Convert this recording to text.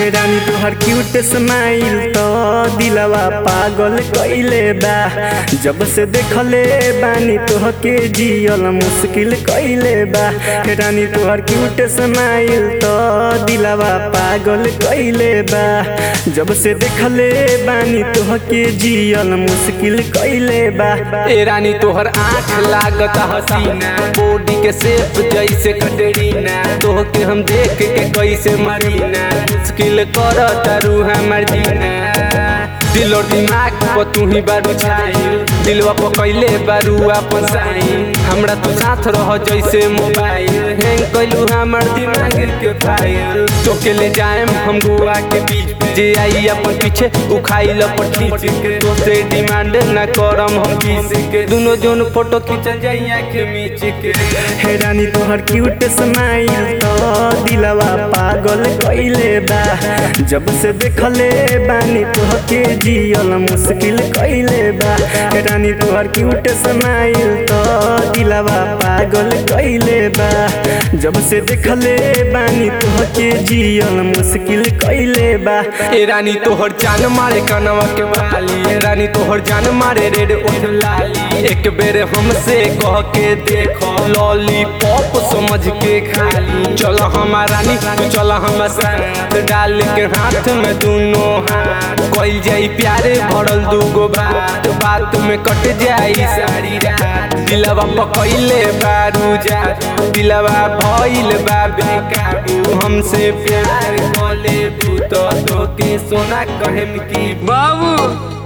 हे रानी तोहर cute smile तो दिलवा पागल कइले बा जब से देखले बानी तोहके जियल मुश्किल कइले बा हे रानी तोहर क्यूट स्माइल तो दिलवा पागल कइले बा जब से देखले बानी तोहके जियल मुश्किल कइले बा ए रानी तोहर आँख लागत हसीना बॉडी के शेप जैसे कटरीना तोहके हम देख के कैसे मरीना मुश्किल कर तारू हमर जीना दिल और दिमाग पर तू ही बारू छाई दिलवा पर कैले बारू अपन साई हमरा तो साथ रह जैसे मोबाइल हैंग कैलू हमर दिमाग के फाइल तोके ले जाएम हम गोवा के बीच जे आई अपन पीछे उखाई लपट खींच के तोसे डिमांड ना करम हम किस के दोनों जोन फोटो खींचल जाई आँख मीच के हे रानी तोहर क्यूट स्माइल तो दिलवा पागल कइले बा जब से देखले बानी तोहके जियल मुश्किल कइले बा हे रानी तोहर क्यूट स्माइल तो दिलवा पागल कइले बा जब से देखले बानी तोहके जियल मुश्किल कइले बा ए रानी तोहर जान मारे कनवा के बाली ए रानी तोहर जान मारे रेड ओठ लाली एक बेर हमसे कह के देखो लॉलीपॉप समझ के खाली चल हमार रानी तू चल हम साथ डाल के हाथ में दोनों हाथ कइल जाई प्यारे भरल दूगो बात बात में कट जाई सारी रात दिलवा पकइले बारू जा दिलवा भइल बा बेकाबू हमसे प्यार कले भूत तो के सोना कहेम की बाबू